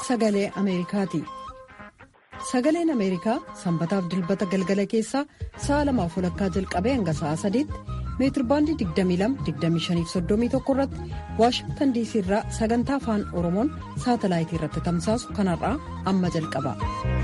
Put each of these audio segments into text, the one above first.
sagalee ameerikaati sagaleen ameerikaa sanbataaf dilbata galgala keessaa sa'a lamaaf walakkaa jalqabee hanga sa'a sadiitti meetirbaandii 22-25-31 irratti waashingtan diisii irraa sagantaa afaan oromoon saatalaayitii irratti tamsaasu kanarraa amma jalqaba.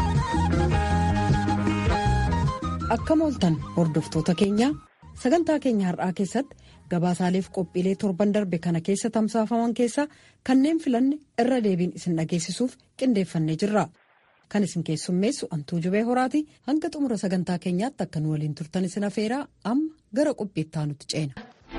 akkam ooltan hordoftoota keenyaa sagantaa keenya har'aa keessatti gabaasaaleef qophiilee torban darbe kana keessa tamsaafaman keessaa kanneen filanne irra deebiin isin dhageessisuuf qindeeffannee jirra. kan isin keessummeessu antuu jubee horaati hanga xumura sagantaa keenyaatti akka nu waliin turtan isin afeeraa amma gara qophiittaa nutti ceena.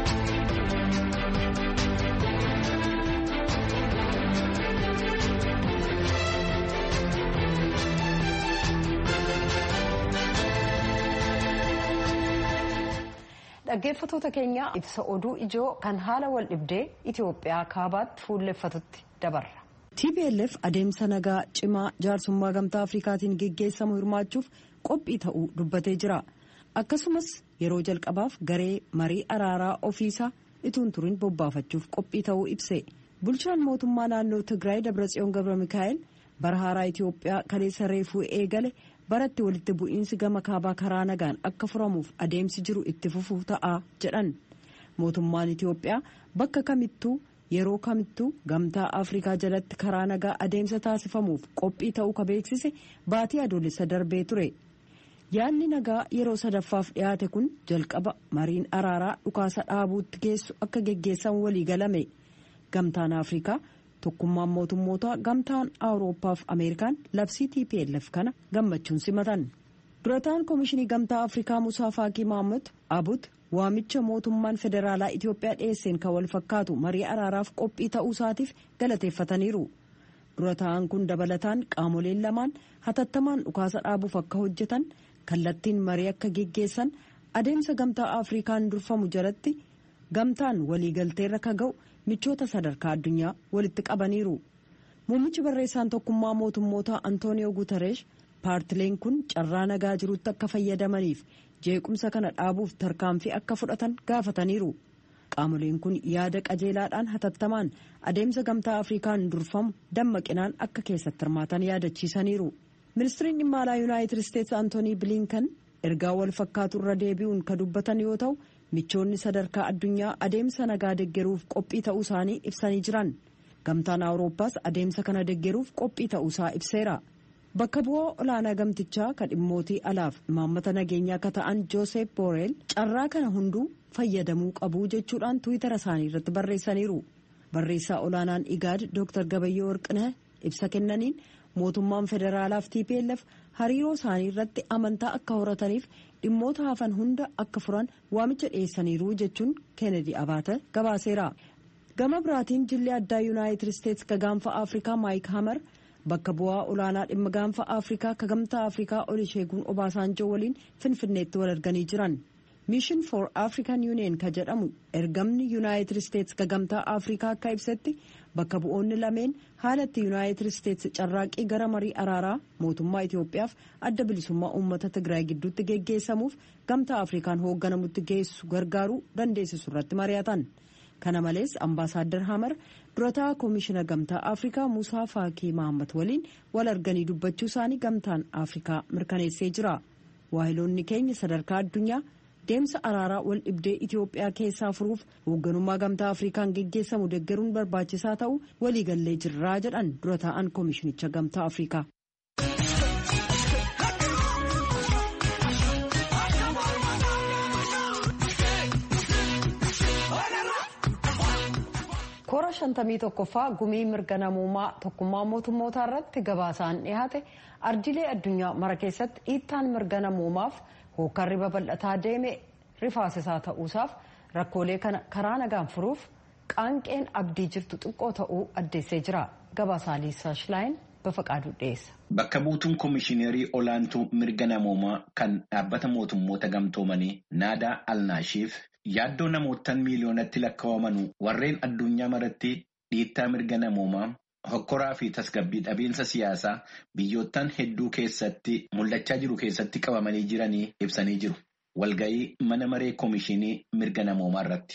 dhaggeeffatoota keenya ibsa oduu ijoo kan haala wal dhibdee itiyoophiyaa kaabaatti fuulleffatutti dabarra. tplf adeemsa nagaa cimaa jaarsummaa gamtaa afrikaatiin geggeessamu hirmaachuuf qophii ta'uu dubbatee jira akkasumas yeroo jalqabaaf garee marii araaraa ofiisaa ituun turin bobbaafachuuf qophii ta'uu ibse bulchaan mootummaa naannoo tigraay dabratsiyoon gabra mikaa'el bara haaraa itiyoophiyaa kaleessa reefuu eegale baratti walitti bu'iinsi gama kaabaa karaa nagaan akka furamuuf adeemsi jiru itti fufuu ta'a jedhan mootummaan itiyoophiyaa bakka kamittuu. yeroo kamittuu gamtaa afrikaa jalatti karaa nagaa adeemsa taasifamuuf qophii ta'uu ka beeksise baatii adoolessa darbee ture yaadni nagaa yeroo sadaffaaf dhiyaate kun jalqaba mariin araaraa dhukaasa dhaabuutti geessu akka geggeessan walii galame gamtaan afrikaa tokkummaan mootummoota gamtaan awurooppaafi ameerikaan labsii tplf kana gammachuun simatan durataan koomishinii gamtaa afrikaa musaa faakii maamud abut waamicha mootummaan federaalaa itiyoophiyaa dhiyeesseen kan wal fakkaatu marii araaraaf qophii ta'uu isaatiif galateeffataniiru dura ta'an kun dabalataan qaamoleen lamaan hatattamaan dhukaasa dhaabuuf akka hojjetan kallattiin marii akka geggeessan adeemsa gamtaa afrikaan durfamu jalatti gamtaan waliigalteerra ka ga'u michoota sadarkaa addunyaa walitti qabaniiru muummichi barreessaan tokkummaa mootummoota antooniyoo guutareesh paartileen kun carraa nagaa jirutti akka fayyadamaniif jeequmsa kana dhaabuuf tarkaanfii akka fudhatan gaafataniiru qaamoleen kun yaada qajeelaadhaan hatattamaan adeemsa gamtaa afrikaan durfamu dammaqinaan akka keessatti hirmaatan yaadachiisaniiru ministiriin dhimma alaa yuunaayitid isteetsi antoonii biliinkan ergaa wal fakkaatu irra deebi'uun ka dubbatan yoo ta'u michoonni sadarkaa addunyaa adeemsa nagaa deggeruuf qophii ta'uu isaanii ibsanii jiran gamtaan awurooppaas adeemsa kana deggeruuf qophii ta'uusaa ibseera. bakka bu'aa olaanaa gamtichaa kan dhimmootii alaaf imaammata nageenyaa akka ta'an joosef booreel carraa kana hunduu fayyadamuu qabu jechuudhaan tuwitara isaanii irratti barreessaniiru barreessaa olaanaan igaad dr gabayyoo warqinaa ibsa kennaniin mootummaan federaalaaf tplf hariiroo isaanii irratti amantaa akka horataniif dhimmoota hafan hunda akka furan waamicha dhiyeessaniiru jechuun keenedi abaata gabaaseera gama biraatiin jilli addaa yuunaayitid isteetsi ka gaanfa afrikaa maayik hamar bakka bu'aa olaanaa dhimma gaanfa afrikaa ka gamtaa afrikaa olisheeguun obaasaanjoo waliin finfinneetti wal arganii jiran mishin for african union ka jedhamu ergamni yuunaayitid isteetsi ka gamtaa afrikaa akka ibsetti bakka bu'oonni lameen haalatti yuunaayitid isteetsi carraaqii gara marii araaraa mootummaa itiyoophiyaaf adda bilisummaa uummata tigraay gidduutti geggeessamuuf gamtaa afrikaan hoogganamutti geessu gargaaruu dandeessisu irratti mari'atan. kana malees ambaasaaddar hamar durataa koomishina gamtaa afrikaa musaa faakii mahammad waliin wal arganii dubbachuu isaanii gamtaan afrikaa mirkaneessee jira waahiloonni keenya sadarkaa addunyaa deemsa araaraa wal dhibdee itiyoophiyaa keessaa furuuf hoogganummaa gamtaa afrikaan geggeessamu deggeruun barbaachisaa ta'uu waliigallee jirraa jedhan dura taa'an koomishinicha gamtaa afrikaa. koora shantamii tokkoffaa gumii mirga namummaa tokkummaa mootummootaa irratti gabaasaan dhiyaate ardiilee addunyaa mara keessatti dhiittaan mirga namummaaf hookarri babal'ataa deeme rifaasisaa ta'uusaaf rakkoolee kana karaa nagaan furuuf qaanqeen abdii jirtu xiqqoo ta'uu addeessee jira gabaasaa liisaa shilaayin bafaqaaduu dhiyeessa. Bakka buutuun koomishineerii olaantuu mirga namoomaa kan dhaabbata mootummoota gamtoomanii naadaa alnaashiif yaaddoo namootaan miiliyoonatti lakkaawamanu warreen addunyaa maratti dhiittaa mirga namoomaa hokkoraa fi tasgabbii dhabiinsa siyaasaa biyyoottan hedduu keessatti mul'achaa jiru keessatti qabamanii jiranii ibsanii jiru. Walga'ii mana maree koomishinii mirga namoomaa irratti.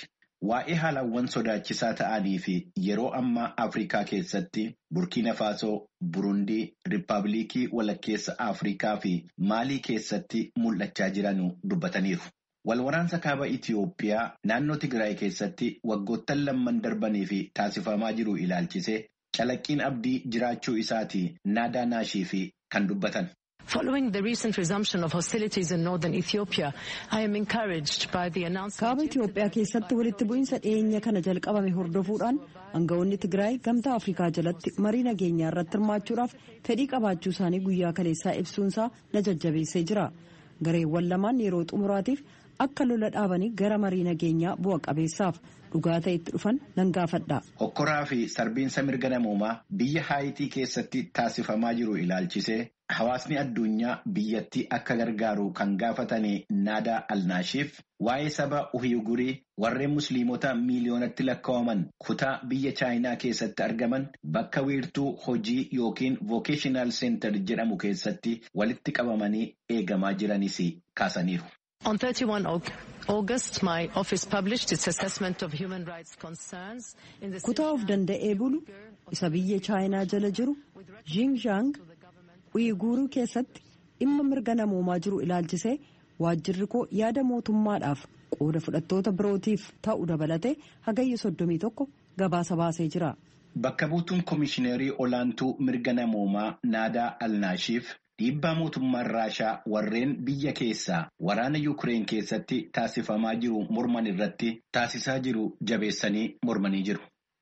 waa'ee haalawwan sodaachisaa ta'anii fi yeroo ammaa Afrikaa keessatti Burkiina Faasoo, Burundii, Riippaabilikii Walakkeessa Afrikaa fi Maalii keessatti mul'achaa jiran dubbataniiru. Walwaraansa kaaba Itiyoophiyaa naannoo Tigraay keessatti waggoottan lamman darbanii fi taasifamaa jiru ilaalchisee calaqqiin abdii jiraachuu isaati naadaa naashii fi kan dubbatan. Following the recent resumption of hostilities in northern Ethiopia, I am encouraged by the announcement. Kaaba Itiyoophiyaa keessatti walitti bu'iinsa dhiyeenya kana jalqabame hordofuudhaan aangawoonni Tigraay gamtaa Afrikaa jalatti marii nageenyaa irratti hirmaachuudhaaf fedhii qabaachuu isaanii guyyaa kaleessaa ibsuunsaa na jajjabeessee jira. Gareewwan lamaan yeroo xumuraatiif akka lola dhaabanii gara marii nageenyaa bu'a qabeessaaf dhugaa ta'etti dhufan nan gaafadha. Hokkoraa fi sarbiinsa mirga namoomaa biyya Haayitii keessatti taasifamaa jiru ilaalchisee hawaasni addunyaa biyyattii akka gargaaru kan gaafatanii naadaa alnaashiif waa'ee saba uhiyugurii warreen musliimota miiliyoonatti lakkaa'aman kutaa biyya chaayinaa keessatti argaman bakka wiirtuu hojii yookiin vocational center jedhamu keessatti walitti qabamanii eegamaa jiranis kaasaniiru. On 31 August, my office published its assessment of human rights concerns in the Kutaa of danda'ee bulu isa biyya chaayinaa jala jiru Xinjiang Uyiguuruu keessatti dhimma mirga namoomaa jiru ilaalchisee waajjirri koo yaada mootummaadhaaf qooda fudhattoota birootiif ta'u dabalatee hagayya soddomii tokko gabaasa baasee jira. Bakka buutuun komishineerii olaantuu mirga namoomaa naadaa alnaashiif dhiibbaa mootummaan raashaa warreen biyya keessaa waraana yuukireen keessatti taasifamaa jiru morman irratti taasisaa jiru jabeessanii mormanii jiru.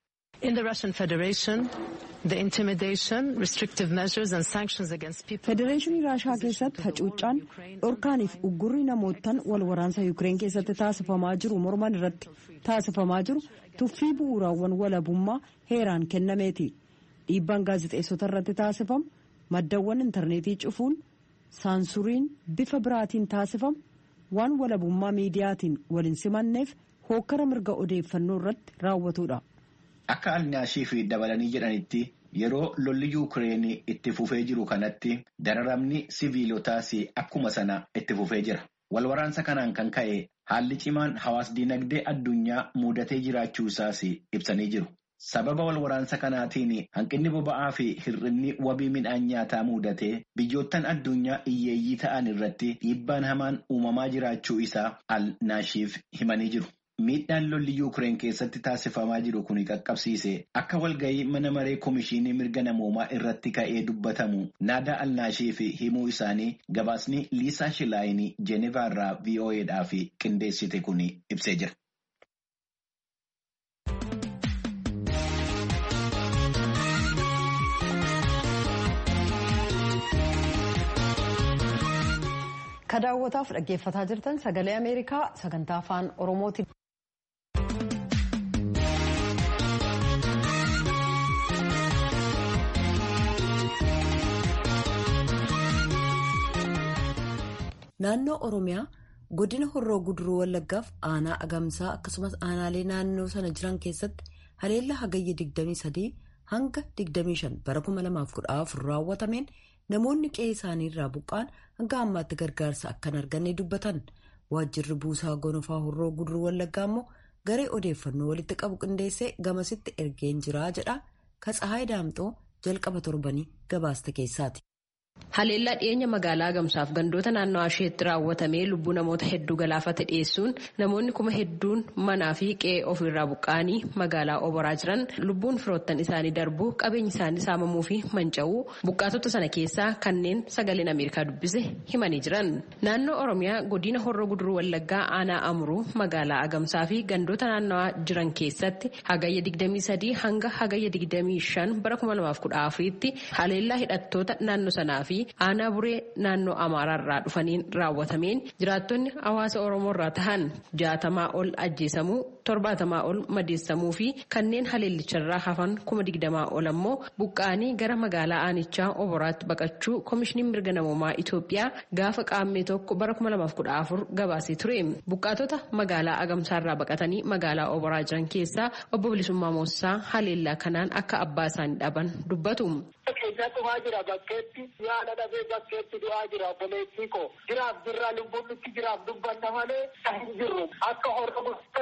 In the Russian Federation, the intimidation, restrictive measures and sanctions against people. Federeeshinii Raashaa keessatti hacuuccaan dhorkaaniif uggurri namootaan wal waraansa Yuukireen keessatti taasifamaa jiru morman irratti taasifamaa jiru tuffii bu'uuraawwan walabummaa heeraan kennameeti. Dhiibbaan gaazexeessota irratti taasifamu maddawwan intarneetii cufuun saansuriin bifa biraatiin taasifamu waan walabummaa miidiyaatiin waliin simanneef hookkara mirga odeeffannoo irratti raawwatudha. Akka alnaashii fi dabalanii jedhanitti yeroo lolli yuukireen itti fufee jiru kanatti dararamni siviilotaas akkuma sana itti fufee jira. Walwaraansa kanaan kan ka'e haalli cimaan hawaas dinagdee addunyaa mudatee jiraachuu isaas ibsanii jiru. Sababa walwaraansa kanaatiin hanqinni boba'aa fi hir'inni wabii midhaan nyaataa mudatee biyyoottan addunyaa hiyyeeyyii ta'an irratti dhiibbaan hamaan uumamaa jiraachuu isaa alnaashiif himanii jiru. Miidhaan lolli yuukireen keessatti taasifamaa jiru kun qaqqabsiise akka walgahii mana maree komishinii mirga namoomaa irratti ka'ee dubbatamu naadaa alnaashii fi himuu isaanii gabaasni liisaa shilaayinii jeenevaa irraa VOAdhaaf qindeessite kun ibsee jira. Ka daawwataaf dhaggeeffataa jirtan sagalee Ameerikaa sagantaa afaan Oromooti. Naannoo Oromiyaa godina horroo guduruu wallaggaaf aanaa agamsaa akkasumas aanaalee naannoo sana jiran keessatti haleellaa hagayya 23 hanga 25 bara 2014 raawwatameen namoonni qe'ee isaanii irraa buqqaan hanga ammaatti gargaarsa akkan arganne dubbatan waajjirri buusaa gonofaa horroo guduruu wallaggaa immoo garee odeeffannoo walitti qabu qindeessee gamasitti ergeen jiraa jedha katsahaay daamxoo jalqaba torbanii gabaaste keessaati. Haleellaa dhiyeenya magaalaa Agamsaaf gandoota naannoo isheetti raawwatamee lubbuu namoota hedduu galaafate dhiyeessuun namoonni kuma hedduun manaa fi qe'ee ofirraa buqqa'anii magaalaa oboraa jiran lubbuun firoottan isaanii darbuu qabeenyi isaanii saamamuu fi manca'uu buqqaatota sana keessaa kanneen sagaleen Ameerikaa dubbise himanii jiran. Naannoo Oromiyaa godina horroo guduruu wallaggaa aanaa amuruu magaalaa Agamsaa fi gandoota naannawaa jiran keessatti hagayya 23 hanga hagayya 25 bara 2014tti haleellaa hidhattoota naannoo sanaa fi aanaa buree naannoo amaaraarraa dhufaniin raawwatameen jiraattonni hawaasa oromoorraa tahan jaatamaa ol ajjeesamuu torbaatamaa ol madeessamuu fi kanneen haleellicharraa hafan kuma digdamaa ol ammoo buqqa'anii gara magaalaa aanichaa oboraatti baqachuu koomishiniin mirga namoomaa Itoophiyaa gaafa qaammee tokko bara 2014 gabaasee ture buqqaatota magaalaa agamsaarraa baqatanii magaalaa oboraa jiran keessaa obbo Bilisummaa Moossaa haleellaa kanaan akka abbaa isaanii dhaban dubbatu. Keessa dhumaa jira bakkeetti yaada dhabee bakkeetti du'aa jira obboleettii koo jiraaf jirraa lubbuun nutti jiraaf dubbanna malee hin jirru akka hordofu wallaggaatti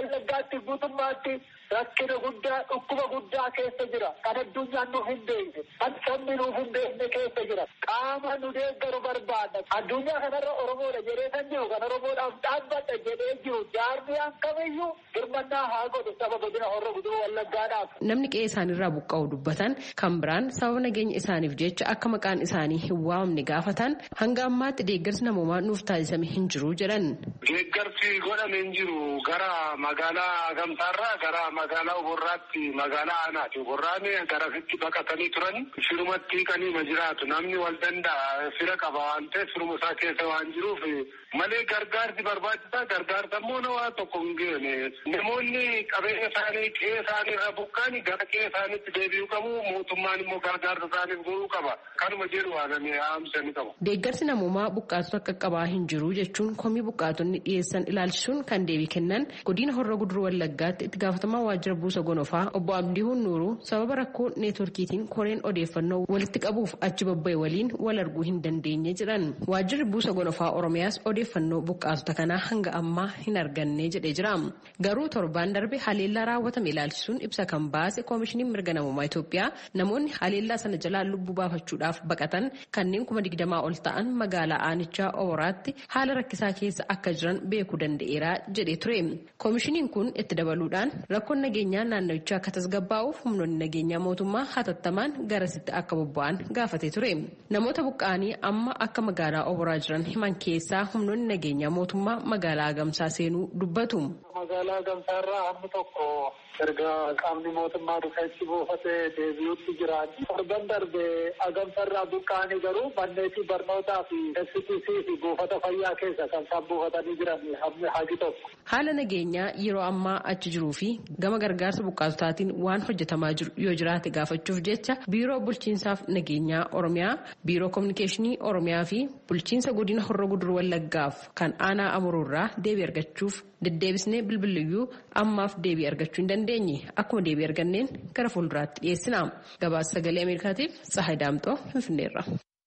waliigalatti guutummaatti rakkina guddaa dhukkuba guddaa keessa jira kan addunyaan nuuf hin beekne kan sabni nuuf hin beekne keessa jira qaama nu deeggaru barbaada addunyaa kanarra oromoodha jedhee kan jiru kan oromoodhaaf dhaabbadha jedhee jiru jaarmiyaan kamiyyuu birmannaa haa godhu saba godina horra guduruu wallaggaadhaaf. Namni qe'ee isaaniirraa buqqa'u dubbatan kan biraan sababa nageenya isaaniif jecha akka maqaan isaanii hin waamamne gaafatan hanga ammaatti deeggarsi namoomaa nuuf taasisame hin jiru jedhan. Deeggarsi godhame hin jiru gara magaalaa gamtaarraa gara magaalaa oborraatti magaalaa aanaati. Oborraan garasitti baqatanii turan firumatti hiikanii jiraatu. Namni wal danda'a fira qaba waan ta'eef firuma isaa keessa waan jiruuf malee gargaarsi barbaachisaa gargaarsa immoo nawaa tokko hin geene. Namoonni qabeenya isaanii qe'ee isaanii irraa buqqaan gara qe'ee isaaniitti deebi'uu qabu. Mootummaan immoo gargaarsa isaaniif godhuu qaba. Kanuma jedhu waanamee haamsanii qabu. Deeggarsi namoomaa buqqaatota akka qabaa hin jiru jechuun komii buqqaatonni dhiyeessan ilaalchisuun kan deebii kennan godina horra guduruu wallaggaatti itti gaafatamaa waajjira buusa gonofaa obbo Abdiihuun Nuuruu sababa rakkoo neetworkiitiin koreen odeeffannoo walitti qabuuf achi babba'e waliin wal arguu hin dandeenye jedhan. Waajjirri buusa gonofaa Oromiyaas odeeffannoo buqqaatota kanaa hanga ammaa hin arganne jedhee jira. Garuu torbaan darbe haleellaa raawwatame ilaalchisuun ibsa kan baase koomishiniin mirga namummaa Itoophiyaa namoonni haleellaa sana jalaa lubbuu baafachuudhaaf baqatan kanneen kuma digdamaa ol ta'an magaalaa aanichaa Oboraatti haala rakkisaa keessa akka jiran beekuu danda'eera jedhee ture. Koomishiniin kun itti dabaluudhaan rakkoon nageenyaa naannawichaa akka tasgabbaa'uuf humnoonni nageenyaa mootummaa hatattamaan garasitti akka bobba'an gaafatee ture. Namoota buqqa'anii amma akka magaalaa Oboraa jiran himan keessaa humnoonni nageenyaa mootummaa magaalaa Agamsaa seenuu dubbatu. Magaalaa Gamsaarraa hammi tokko erga qaamni mootummaa dhufeetti buufatee deebi'utti jiran. Torban darbe Agamsarraa buqqa'anii garuu manneetii barnootaa fi STC fi buufata fayyaa keessa kan isaan buufatanii jiran hammi hagi tokko. Haala nageenyaa yeroo ammaa achi jiruu fi gama gargaarsa buqqaatotaatiin waan hojjetamaa jiru yoo jiraate gaafachuuf jecha biiroo bulchiinsaaf nageenyaa Oromiyaa, biiroo kominikeeshinii Oromiyaa fi bulchiinsa godina horra gudur wallaggaaf kan aanaa amuruurraa deebii argachuuf deddeebisnee bilbiliyyuu ammaaf deebii argachuu hin dandeenye akkuma deebii arganneen gara fuulduraatti dhiyeessina. Gabaasa sagalee Ameerikaatiif Tsahaay Daamxoo Finfinneerra.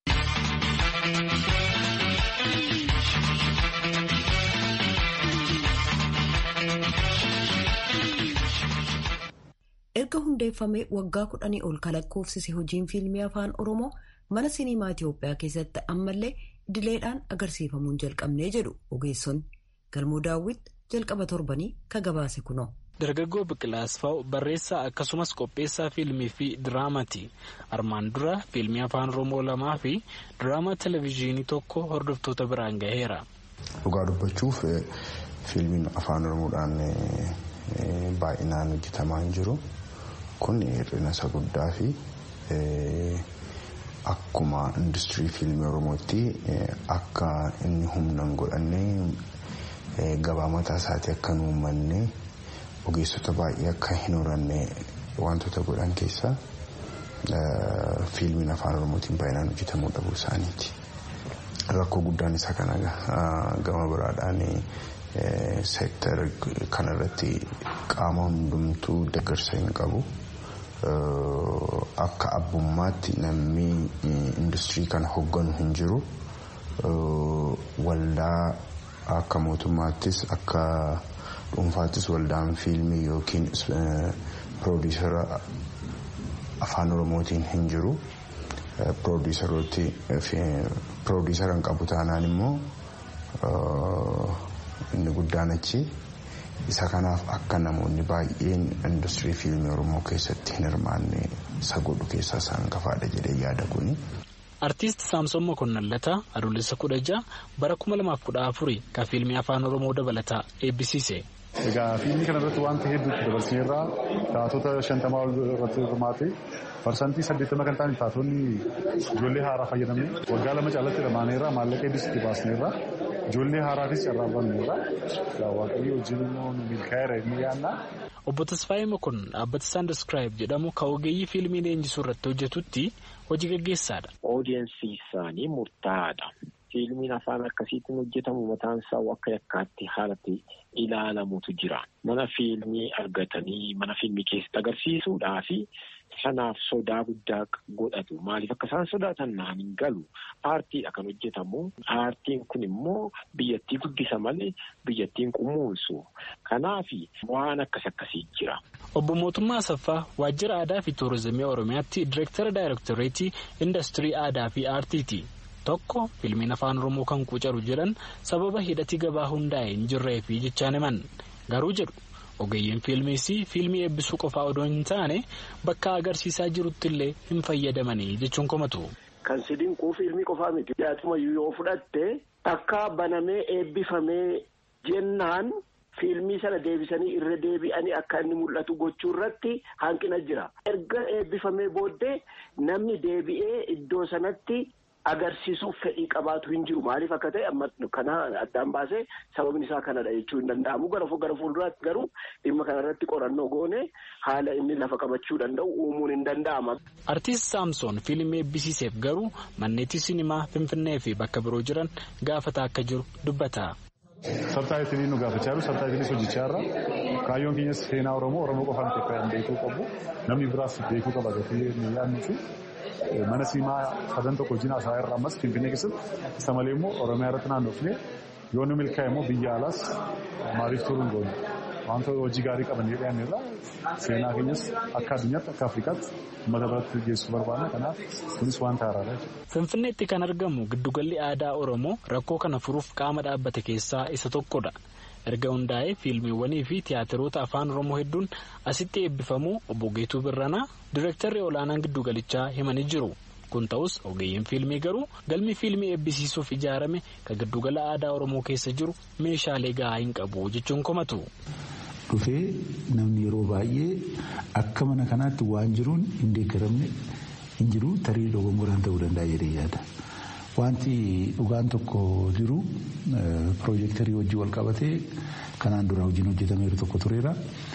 erga hundeeffamee waggaa kudhanii ol kalakkoofsise hojiin fiilmii afaan oromoo mana siniimaa itiyoophiyaa keessatti ammallee idileedhaan agarsiifamuun jalqabnee jedhu ogeessonni galmoo daawwit jalqaba torbanii ka gabaase kunoo. dargaggoo biqilaa asfaaw barreessaa akkasumas qopheessaa fiilmii fi diraamaati armaan dura fiilmii afaan oromoo lamaa fi diraamaa televezyiinii tokko hordoftoota biraan gaheera. dhugaa dubbachuuf fiilmiin afaan oromoodhaan baay'inaan hojjetamaa hin jiru. kun hir'ina isa guddaa fi akkuma industirii fiilmii oromootti akka inni humna hin godhanne gabaa mataa isaatii akka hin uummanne ogeessota baay'ee akka hin horanne wantoota godhan keessaa fiilmiin afaan oromootiin baay'inaan hojjetamuu dhabuu isaaniiti. Rakkoo guddaan isa kana gama biraadhaan seektar kanarratti qaama hundumtuu deeggarsa hin qabu. akka abbummaatti namni industirii kana hogganu hin jiru waldaa akka mootummaattis akka dhuunfaattis waldaan fiilmii yookiin piroodiisara afaan oromootiin hin jiru piroodiisara hin qabu taanaan immoo inni guddaan achi. isa kanaaf akka namoonni baay'een industirii fiilmii oromoo keessatti hin hirmaanne isa godhu keessaa isaan hangafaadha jedhee yaada kuni. Artiist Saamsoon Mokonnon Lataa adoolessa kudha ja'a bara kuma lamaaf kudha afurii kan fiilmii afaan oromoo dabalataa eebbisiise. Egaa fiilmii kana irratti wanta hedduutti dabarsineerraa taatota shantamaa ol irratti hirmaate parsantii saddeettama kan ta'an taatonni ijoollee haaraa fayyadamne waggaa lama caalatti hirmaaneerraa maallaqa hedduus itti baasneerraa ijoollee haaraafis carraa banneerraa waaqayyo wajjin immoo milkaa'eera inni yaadna. Obbo Tasfaayee Mokonnon dhaabbata Saandeskiraayib jedhamu kan ogeeyyii fiilmii leenjisuu irratti hojjetutti hojii gaggeessaadha. Oodiyensii isaanii murtaa'aadha. Fiilmiin afaan akkasiitiin hojjetamu mataan isaa akka yakkaatti haalatti ilaalamutu jira. Mana fiilmii argatanii mana fiilmii keessatti agarsiisuudhaa fi sanaaf sodaa guddaa godhatu. Maaliif akka isaan sodaatan naan hin galu. Aartiidha kan hojjetamu. Aartiin kun immoo biyyattii guddisa malee biyyattiin kunuunsu. Kanaaf waan akkas akkasii jira. Obbo Mootummaa Asaffaa Waajjira Aadaa fi Tuurizimii Oromiyaatti Direektara Daayirektoreetii Indastirii Aadaa fi Aartiiti. Tokko fiilmiin afaan Oromoo kan quucaru jedhan sababa hidhati gabaa hundaa'e hin jirree fi jechaan himan. Garuu jedhu ogeeyyiin fiilmiis fiilmii eebbisuu qofaa odoo hin taane bakka agarsiisaa jirutti illee hin fayyadamanii jechuun komatu. Kan si dinquu fiilmii qofaa miti. Dhiyaatumayyuu yoo fudhatte akka banamee eebbifamee jennaan fiilmii sana deebisanii irra deebi'anii akka inni mul'atu gochuu irratti hanqina jira. Erga eebbifamee booddee namni deebi'ee iddoo sanatti. agarsiisuuf fedhii qabaatu hin jiru maaliif akka ta'e amma kana addaan baasee sababni isaa kanadha jechuu hin danda'amu gara gara fuulduraatti garuu dhimma kanarratti qorannoo goone haala inni lafa qabachuu danda'u uumuun hin danda'ama. Artiist Saamsoon fiilmii eebbisiiseef garuu manneetii sinimaa Finfinnee fi bakka biroo jiran gaafataa akka jiru dubbata. Sabtaayitilii nu gaafachaa jiru sabtaayitilis hojjechaa irra kaayyoon keenyas seenaa Oromoo Oromoo qofaan Itoophiyaan beekuu qabu namni biraas beekuu qaba gatee yaadnu fi mana siimaa sadan tokko wajjin haasaa irraa ammas Finfinnee keessatti isa malee immoo Oromiyaa irratti naannofnee yoo nu milkaa'e immoo biyya alaas maaliif turuun goone wanta hojii gaarii qaban jedhan irraa seenaa keenyas akka addunyaatti akka Afrikaatti uummata biratti geessuu barbaadna kanaaf kunis wanta haaraadha. Finfinneetti kan argamu giddugalli aadaa Oromoo rakkoo kana furuuf qaama dhaabbate keessaa isa tokkodha. erga hundaa'ee fiilmiiwwanii fi tiyaatiroota afaan oromoo hedduun asitti eebbifamuu obbo Geetuu Birranaa direektarri olaanaan giddugalichaa himanii jiru. kun ta'us ogeeyyiin fiilmii garuu galmi fiilmii eebbisiisuuf ijaarame kan giddugala aadaa oromoo keessa jiru meeshaalee gahaa hin qabu jechuun komatu. dhufee namni yeroo baay'ee akka mana kanaatti waan jiruun hin deeggaramne hin jiru tarii dogongoraan ta'uu danda'a jedhee yaada. Wanti dhugaan tokko jiru piroojeektarii hojii wal qabatee kanaan dura hojiin hojjetameeru tokko tureera.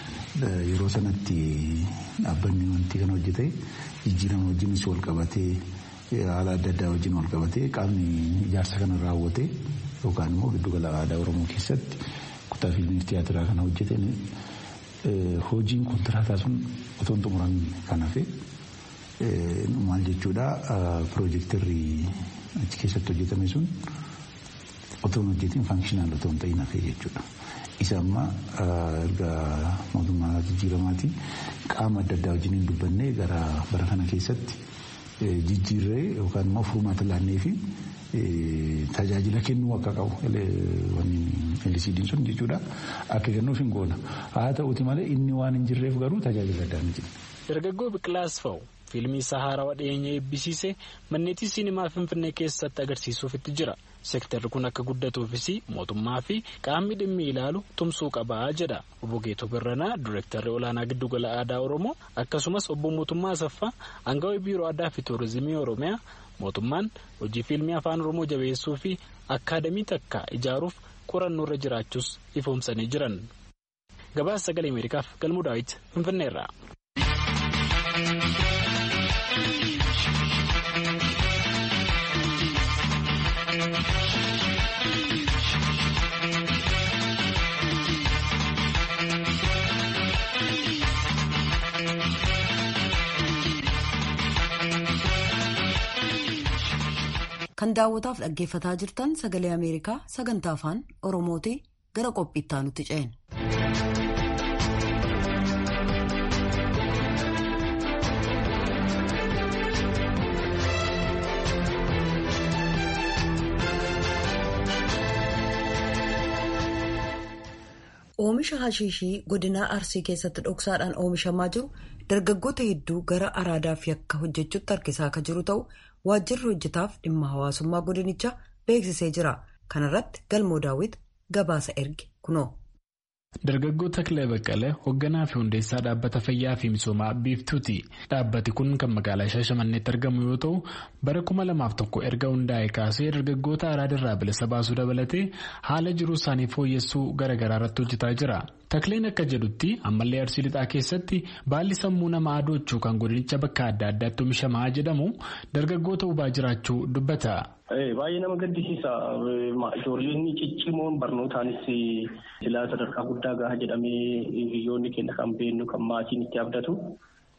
Yeroo sanatti dhaabbanni wanti kana hojjete jijjiirama hojiinis wal qabatee haala adda addaa wajjin wal qabatee qaamni ijaarsa kana raawwate yookaan immoo giddugala aadaa Oromoo keessatti kutaa fiilmii tiyaatiraa kana hojjeten hojiin kontiraataa sun otoo hin xumuramin kan hafe maal jechuudha piroojeektarri achi keessatti hojjetame sun otoo hin hojjetin faankishinaal otoo hin ta'in hafe jechuudha. Isa amma erga mootummaa jijjiiramaati qaama adda addaa wajjin hin dubbanne gara bara kana keessatti jijjiirree yookaan immoo furmaata laannee fi tajaajila kennuu akka qabu LCD'n sun jechuudha akka kennuuf hin goona. Haa ta'uuti malee inni waan hin jirreef garuu tajaajila addaa ni jira. Dargaggoo Biqilaas Fa'u fiilmii isaa haarawaa dhiyeenya eebbisiise manneetii siinimaa Finfinnee keessatti agarsiisuuf itti jira. Seektarri kun akka guddatuufis mootummaa fi qaamni dhimmi ilaalu tumsuu qabaa jedha. Obbo Geetoo Birranaa Direektarri olaanaa giddugala aadaa Oromoo akkasumas obbo Mootummaa Asaffaa Aangawaa biiroo aadaa fi tuurizimii Oromiyaa mootummaan hojii fiilmii afaan Oromoo jabeessuu fi akkaadamii takka ijaaruuf qorannoo irra jiraachuus ifoomsanii jiran. Gabaasa sagalee Ameerikaaf Galmuu Daawit Finfinneerraa. kan daawwataaf dhaggeeffataa jirtan sagalee ameerikaa sagantaa afaan oromooti gara qophiittaa nutti ce'en. oomisha hashiishii godinaa arsii keessatti dhoksaadhaan oomishamaa jiru dargaggoota hedduu gara araadaaf yakka hojjechuutti harkisaa akka jiru ta'u waajjirri hojjetaaf dhimma hawaasummaa godinichaa beeksisee jira kanarratti galmoo daawwit gabaasa erge kunoo. Dargaggoo Takilee Baqqalee hoogganaa fi hundeessaa dhaabbata fayyaa fi misoomaa biiftuuti. Dhaabbati kun kan magaalaa Shaashamanneetti argamu yoo ta'u bara kuma lamaaf tokko erga hundaa'e kaasee dargaggoota araadarraa bilisa baasuu dabalatee haala jiruu isaanii fooyyessuu garaagaraa irratti hojjetaa jira. Takileen akka jedhutti ammallee arsii lixaa keessatti baalli sammuu namaa adoochuu kan godinicha bakka adda addaatti oomishamaa jedhamu dargaggoota hubaa jiraachuu dubbata. Baay'ee nama gaddisiisa. Ijoolleen ciccimoon barnootaanis silaa sadarkaa guddaa gaha jedhamee hiriyoonni keenya kan beennu kan maatiin itti abdatu.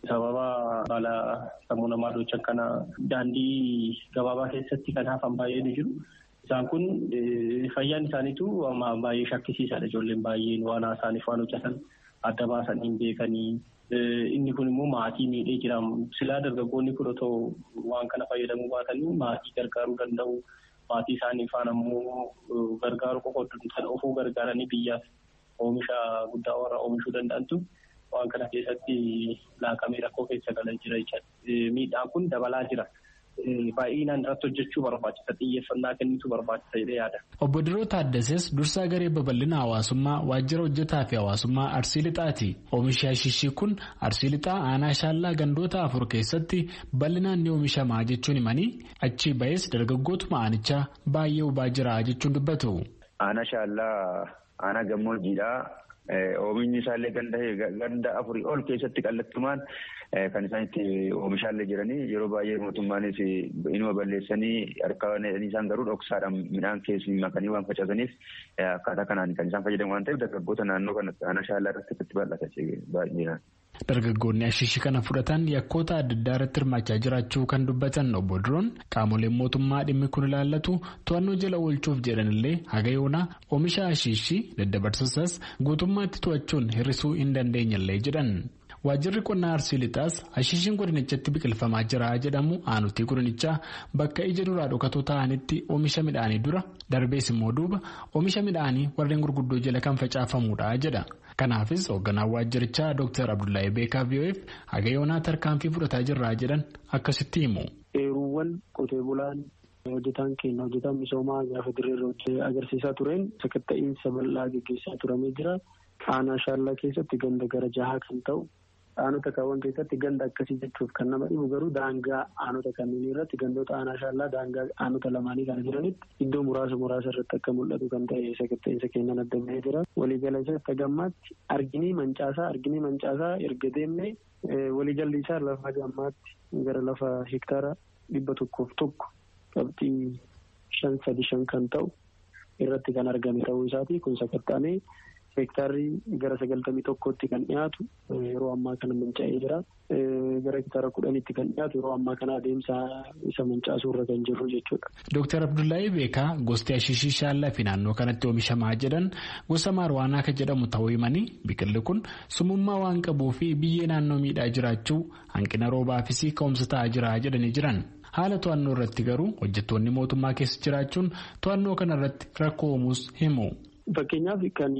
sababa baala sammuu namaa dhochan kana daandii gabaabaa keessatti kan hafan baay'ee ni jiru. Isaan kun fayyaan isaaniitu baay'ee shakkisiisaadha. Ijoolleen baay'een waan isaaniif waan hojjetan adda baasanii hin beekanii. Inni kun immoo maatii miidhee jira. Silaa dargaggoonni kun otoo waan kana fayyadamuu baatanii maatii gargaaruu danda'u. Maatii isaanii faana immoo gargaaru qofa kan ofuu gargaaranii biyyaaf oomisha guddaa warra oomishuu danda'antu waan kana keessatti laaqamee rakkoo keessa galan jira jechuudha. Miidhaan kun dabalaa jira. Baay'inaan irratti hojjechuu barbaachisa. Xiyyeeffannaa kennitu barbaachisa jedhee yaada. Obbo Diroo Taaddases dursaa garee babal'ina hawaasummaa waajjira hojjetaa fi hawaasummaa Arsii Lixaati. Oomishi Ashishii kun Arsii Lixaa aanaa shaallaa gandoota afur keessatti bal'inaan ni oomishamaa jechuun himanii achi ba'es dargaggootuma aanichaa baay'ee hubaa jira jechuun dubbatu. Aanaa shaallaa aanaa gammoojjiidhaa. Oomishni isaallee ganda afurii ol keessatti kallattumaan kan isaan itti oomishaallee jiranii yeroo baay'ee mootummaanis inuma balleessanii harka isaan garuu dhoksaadhaan midhaan keessi makanii waan facaasaniif akkaataa kanaan kan isaan fayyadamu waan ta'eef dargaggoota naannoo kana aanaa shaallaa irratti itti bal'ata baay'inaan. Dargaggoonni ashishii kana fudhatan yakkoota adda addaa irratti hirmaachaa jiraachuu kan dubbatan obbo Diroon qaamoleen mootummaa dhimmi kun ilaallatu to'annoo jala oolchuuf jedhanillee haga yoonaa oomisha ashishii daddabarsisas guutummaatti to'achuun hir'isuu hin dandeenyellee jedhan. Waajjirri qonnaa Arsii Lixaas ashishiin godinichatti biqilfamaa jira jedhamu aanutii godinichaa bakka ija duraa dhokatoo ta'anitti oomisha midhaanii dura darbees immoo duuba oomisha midhaanii warreen gurguddoo jala kan facaafamuudha jedha. Kanaafis hoogganaan waajjirichaa Dr. Abdullahi Beekaa VOF haga yoonaa tarkaanfii fudhataa jirraa jedhan akkasitti himu. Eeruuwwan qotee bulaan hojjetaan keenya hojjetaan misoomaa gaafa dirree agarsiisaa tureen sakatta'iinsa bal'aa gaggeessaa turamee jira. Aanaa shaallaa keessatti ganda gara jahaa kan ta'u aanota kaawwan keessatti ganda akkasii jechuuf kan nama dhibu garuu daangaa aanota kanneen irratti gandoota aanaa shaallaa daangaa aanota lamaanii kana jiranitti iddoo muraasa muraasa irratti akka mul'atu kan ta'e sakatta'insa keenyan adda bahee jira. Waliigala isaa gammaatti arginii mancaasaa arginii mancaasaa erga deemnee waliigalli isaa lafa gammaatti gara lafa hektaara dhibba tokkoof tokko qabxii shan sadi shan kan ta'u irratti kan argame ta'uu isaati kun sakatta'amee. Hektaarri gara sagaltamii tokkotti kan dhiyaatu yeroo ammaa kana manca'ee jira. Gara hektaara kudhanitti kan dhiyaatu yeroo ammaa kana adeemsa isa mancaasuu irra kan jirru jechuudha. Dooktar Abdullahi Beekaa gosti ashishii shaallaa fi naannoo kanatti oomishamaa jedhan gosa maarwaanaa kan jedhamu ta'uu himanii biqilli kun sumummaa waan qabuu fi biyyee naannoo miidhaa jiraachuu hanqina roobaafis ka'umsa ta'aa jira jedhanii jiran. Haala to'annoo irratti garuu hojjettoonni mootummaa keessa jiraachuun to'annoo kana irratti rakkoo uumuus himu. Fakkeenyaaf kan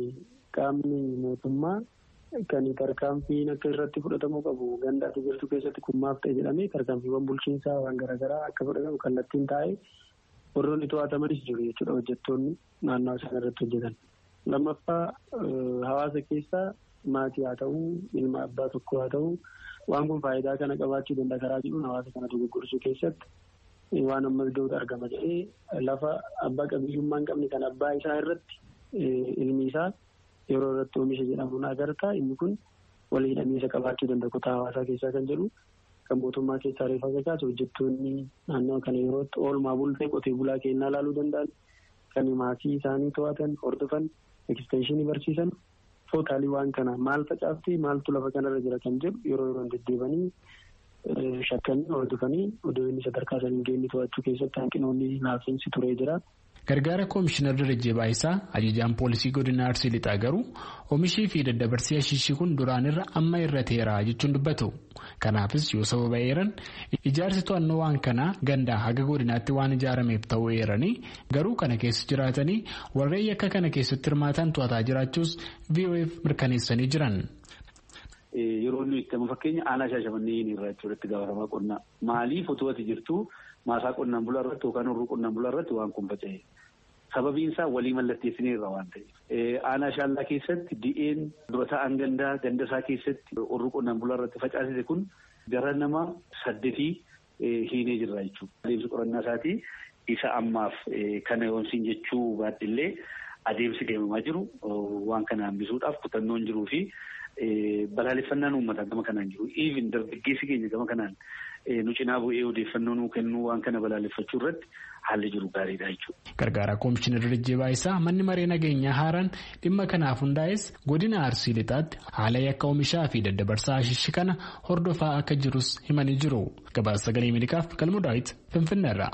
qaamni mootummaa kan tarkaanfiin akka irratti fudhatamuu qabu ganda ati jirtu keessatti kummaaf ta'e jedhamee tarkaanfiiwwan bulchiinsaa waan garaagaraa akka fudhatamu kallattiin taa'ee warroonni to'atamanis jiru jechuudha hojjettoonni naannoo isaan irratti hojjetan. Lammaffaa hawaasa keessaa maatii haa ta'uu ilma abbaa tokko haa ta'uu waan kun faayidaa kana qabaachuu danda'a karaa jedhuun hawaasa kana dogoggorsuu keessatti. waan ammas ga'uutu argama jedhee lafa abbaa qabiyyummaa hin qabne kan abbaa isaa irratti ilmi isaa yeroo irratti oomisha jedhamuun agarta inni kun wal hidhamiinsa qabaachuu danda'a kutaa hawaasaa keessaa kan jedhu kan mootummaa keessaa reefa kakaase hojjettoonni naannoo kana yerootti oolmaa bultee qotee bulaa kennaa ilaaluu danda'an kan maatii isaanii to'atan hordofan ekstenshinii barsiisan tootaalii waan kana maal facaafti maaltu lafa kanarra jira kan jedhu yeroo yeroon deddeebanii shakkanii hordofanii odoo inni sadarkaa saniin geenye to'achuu keessatti hanqinoonni laafiinsi turee jira. Gargaara Koomishinar Darajjee Baayisaa ajajaan poolisii godina Arsii Lixaa garuu oomishii fi daddabarsii ashishii kun duraanirra amma irra teeraa jechuun dubbatu. Kanaafis yoo sababa eeran ijaarsi to'annoo waan kanaa gandaa haga godinaatti waan ijaarameef ta'uu eeranii garuu kana keessa jiraatanii warreen yakka kana keessatti hirmaatan to'ataa jiraachuus VOF mirkaneessanii jiran. Yeroo inni itti fakkeenya aanaa shaashamannee irraa jechuudha itti gaafatamaa qonnaa. Maaliif otoo ati jirtu maasaa qonnaan bulaa irratti yookaan horruu qonnaan bulaa irratti waan kun faca'e. Sababiin isaa walii mallatteessinee irraa waan ta'eef. Aanaa shaallaa keessatti di'een dura ta'an gandaa ganda isaa keessatti horruu qonnaan bulaa irratti facaasise kun gara nama saddeetii hiinee jirra jechuudha. Adeemsi qorannaa isaatii isa ammaaf kana yoonsiin jechuu baadhillee adeemsi deemamaa jiru waan kana hambisuudhaaf kutannoon jiruu fi balaaleffannaan uummataa gama kanaan jiru. Even dargaggeessi keenya gama kanaan nu cinaa bu'ee odeeffannoo nuu kennuu waan kana balaaleffachuu irratti haalli jiru gaariidha jechuudha. Gargaaraa Koomishinar Dirree Baayisaa manni maree nageenyaa haaraan dhimma kanaaf hundaa'es godina Arsii Lixaatti haala yakka oomishaa fi daddabarsaa ashishi kana hordofaa akka jirus himanii jiru. Gabaasa sagalee Ameerikaaf Galmoo Daawit Finfinneerra.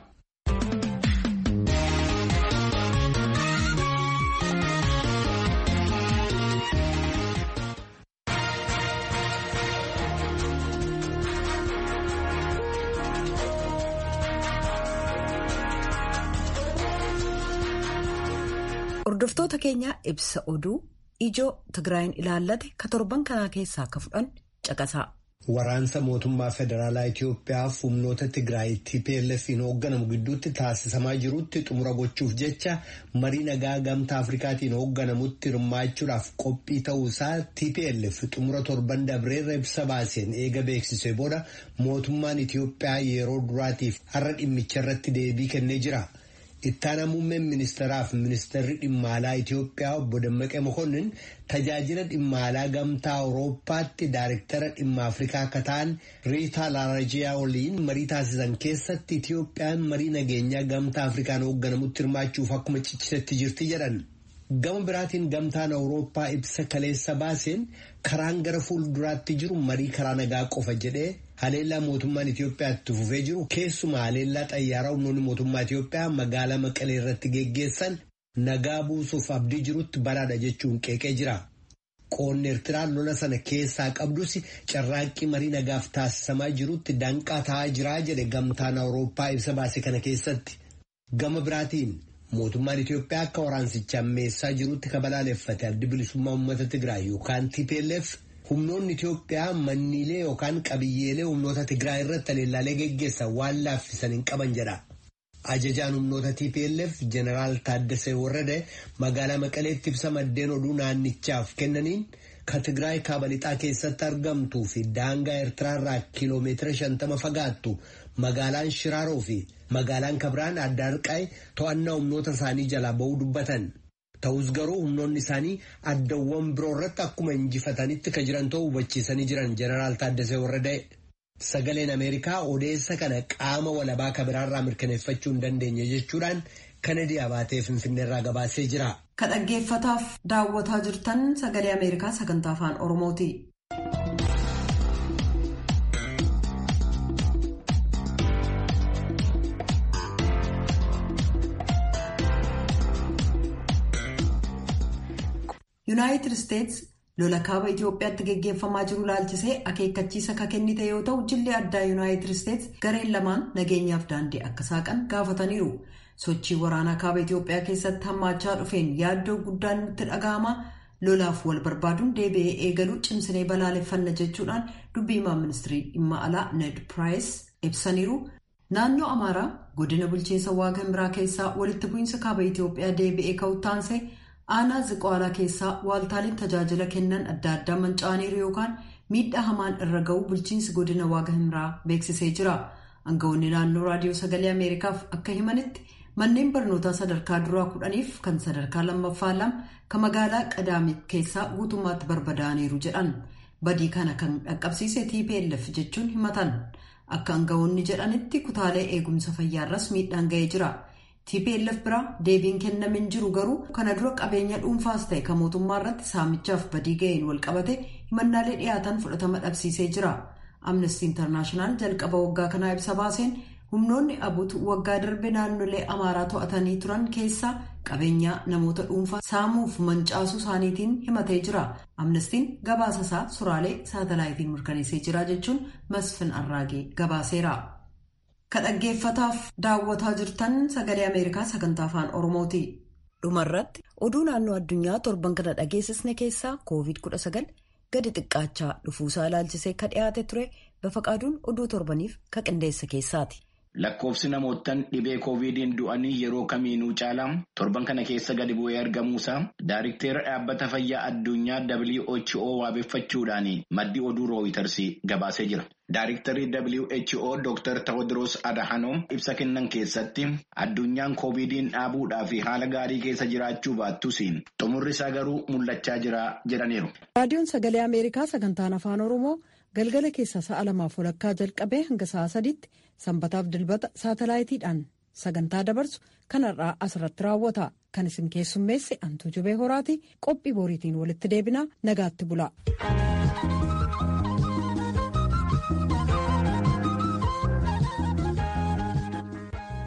Hordoftoota keenya ibsa oduu ijoo Tigraayin ilaallate ka torban kanaa keessaa akka fudhan caqasaa. Waraansa mootummaa federaalaa Itoophiyaa humnoota Tigraay TPLF'n hoogganamu gidduutti taasisamaa jirutti xumura gochuuf jecha marii nagaa gamtaa Afrikaatiin hoogganamutti hirmaachuudhaaf qophii ta'uusaa TPLF xumura torban dabreerra ibsa baaseen eega beeksisee booda mootummaan Itoophiyaa yeroo duraatiif har'a dhimmicha irratti deebii kennee jira. Ittaana muummeen ministeeraaf ministeerri dhimma alaa Itoophiyaa obbo Dammaqee Mokonnin tajaajila dhimma alaa gamtaa Awurooppaatti daariktara dhimma Afrikaa akka ta'an Riitaa Laarajiyaa waliin marii taasisan keessatti Itoophiyaan marii nageenyaa gamtaa Afrikaan hoogganamutti hirmaachuuf akkuma ciccisetti jirti jedhan. Gama biraatiin gamtaan Awurooppaa ibsa kaleessa baaseen karaan gara fuulduraatti jiru marii karaa nagaa qofa jedhee haleellaa mootummaan Itoophiyaatti fufee jiru keessumaa haleellaa xayyaaraa humnoonni mootummaa Itoophiyaa magaalaa Maqalee irratti geggeessan nagaa buusuuf abdii jirutti baraadha jechuun qeeqee jira. Qoonni Eertiraan lola sana keessaa qabdus carraaqqii marii nagaaf taasisamaa jirutti danqaa ta'aa jiraa jedhe gamtaan Awurooppaa ibsa baase kana keessatti. Gama biraatiin mootummaan Itoophiyaa akka waraansicha ammeessaa jirutti kabalaaleffate addi bilisummaa uummata Tigraay yookaan TPLF humnoonni Itoophiyaa manniilee yookaan qabiyyeelee humnoota Tigraay irratti haleellaalee geggeessan waan laaffisan hin qaban jedha. Ajajaan humnoota TPLF Jeneraal Taaddasee Warrade magaalaa Maqaleetti ibsa maddeen oduu naannichaaf kennaniin ka Tigraay kaaba lixaa keessatti argamtuu fi daangaa Eertiraarraa kiiloomeetira shantama fagaattu magaalaan Shiraaroo fi magaalaan Kabiraan Addaarqaay to'annaa humnoota isaanii jalaa ba'uu dubbatan. Ta'us garuu humnoonni isaanii addawwan biroo irratti akkuma injifatanitti ka jiran ta'uu hubachiisanii jiran Jeneraal Taaddasee Warradee. Sagaleen Ameerikaa odeessa kana qaama walabaa kabiraarraa mirkaneeffachuu hin dandeenye jechuudhaan Kanadii abaatee Finfinneerraa gabaasee jira. Ka dhaggeeffataaf daawwataa jirtan sagalee Ameerikaa sagantaa afaan Oromooti. Yuunaayitid Isteets lola kaaba Itoophiyaatti geggeeffamaa jiru laalchisee akeekkachiisa ka kennite yoo ta'u jilli addaa Yuunaayitid Isteets gareen lamaan nageenyaaf daandii akka saaqan gaafataniiru. Sochii waraanaa kaaba Itoophiyaa keessatti hammaachaa dhufeen yaaddoo guddaan nutti dhaga'ama. Lolaaf wal barbaaduun deebi'ee eegaluu cimsinee balaaleffanna jechuudhaan dubbiimaa ministirii dhimma alaa Ned Piraayis ibsaniiru. Naannoo Amaaraa godina bulchiinsa waaqa himiraa keessaa walitti bu'iinsa kaaba Itoophiyaa deebi'ee ka'uttaansee aanaa ziqaalaa keessaa waaltaaleen tajaajila kennan adda addaa manca'aniiru yookaan miidhaa hamaan irra ga'uu bulchiinsi godina waaqa himiraa beeksisee jira. Aangawoonni naannoo raadiyoo sagalee Ameerikaaf akka himanitti manneen barnootaa sadarkaa duraa kudhaniif kan sadarkaa lammaffaa lama kan magaalaa qadaamit keessaa guutummaatti barbadaa'aniiru jedhan. Badii kana kan dhaqqabsiise TPLF jechuun himatan. Akka aangawoonni jedhanitti kutaalee eegumsa fayyaarras miidhaan ga'ee jira. TPLF biraa deebiin kennamin jiru garuu kana dura qabeenya dhuunfaas ta'e kan mootummaa irratti saamichaaf badii ga'een walqabate himannaalee dhiyaatan fudhatama dhabsiisee jira. Amnesty International jalqaba waggaa kanaa ibsa baaseen humnoonni abut waggaa darbe naannolee amaaraa to'atanii turan keessaa qabeenyaa namoota dhuunfaa saamuuf mancaasuu isaaniitiin himatee jira. Amnestiin gabaasa isaa suraalee saatalaayitiin mirkaneessee jira jechuun Masfin Arraagee gabaaseera. Ka dhaggeeffataaf daawwataa jirtan sagalee Ameerikaa sagantaa afaan Oromooti. Dhumarratti oduu naannoo addunyaa torban kana dhageessisne keessaa COVID-19 gadi xiqqaachaa dhufuusaa ilaalchisee ka dhiyaate ture bafaqaaduun oduu torbaniif ka qindeessa keessaati. Lakkoofsi namootaan dhibee koovidiin du'anii yeroo kamiinuu caalaa torban kana keessa gadi bu'ee argamuusaa daariktera dhaabbata fayyaa addunyaa WHO waabeffachuudhaan maddi oduu rooyiters gabaasee jira. Daariktarri WHO Dr. Tewodiroos Adhanom ibsa kennan keessatti addunyaan koovidiin dhaabuudhaa fi haala gaarii keessa jiraachuu baattus xumurri isaa garuu mul'achaa jira jedhaniiru. Raadiyoon Sagalee Ameerikaa sagantaan afaan Oromoo galgala keessaa sa'a lamaaf walakkaa jalqabee hanga sa'a sadiitti sanbataaf dilbata saatalaayitiidhaan sagantaa dabarsu kanarraa asirratti raawwata kan isin keessummeesse antuu jubee horaati qophii booriitiin walitti deebinaa nagaatti bula.